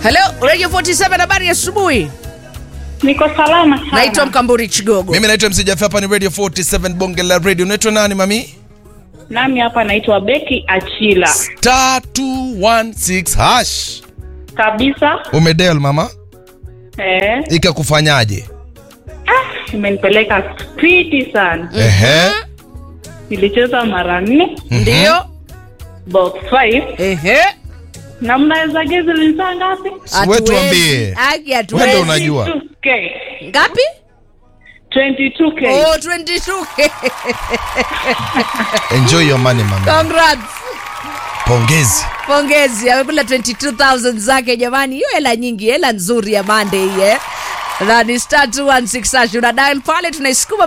Hello, Radio 47 habari ya asubuhi. Niko salama sana. Naitwa Mkamburi Chigogo. Mimi naitwa MC Jaffa, hapa ni Radio 47 Bonge la Radio. Unaitwa nani mami? Nami hapa naitwa Beki Achila. Star 216 hash. Kabisa. Umedel mama? Eh, Ikakufanyaje? ah, imenipeleka spidi sana. Ehe. Nilicheza mara nne, Ndio. box 5 Ehe. na mnaweza gezi linsaa ngapi? Si wewe tuambie. Haki Wewe hatuwezi. ndio unajua. 22K. Ngapi? 22K. Oh, 22. Enjoy your money mama. Congrats. Pongezi. Pongezi, amekula 22000 zake jamani. Hiyo hela nyingi, hela nzuri ya Monday hii eh. Na ni star 216 hash. Una dial pale tunaisukuma